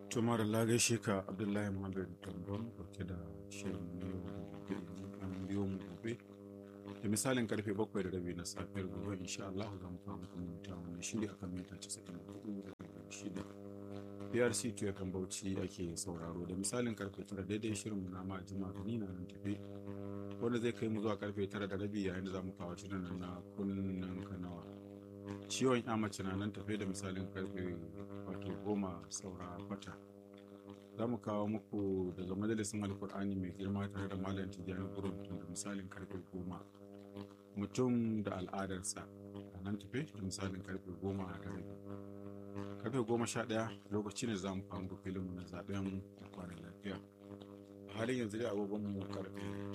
Tumar gaishe ka Abdullahi Muhammad Tambon dauke da shirin yau gobe an biyo mu gobe da misalin karfe bakwai da rabi na safiyar gobe insha Allah za mu kawo muku mutu wannan shiri akan mita 94 PRC to kan Bauchi ake sauraro da misalin karfe tara daidai shirin mu na ma jima gani na nan tafe wanda zai kai mu zuwa karfe tara da rabi yayin da za mu kawo shirin nan na kunnen kanawa ciwon ya mace na nan tafe da misalin karfe wato goma saura kwata za mu kawo muku daga majalisin alkur'ani mai girma tare da malam tijjani gurin da misalin karfe goma mutum da al'adarsa a nan tafe da misalin karfe goma da rabi karfe goma sha ɗaya lokaci ne za mu kawo muku filinmu na zaɓen kwanan lafiya a halin yanzu dai agogon mu karfe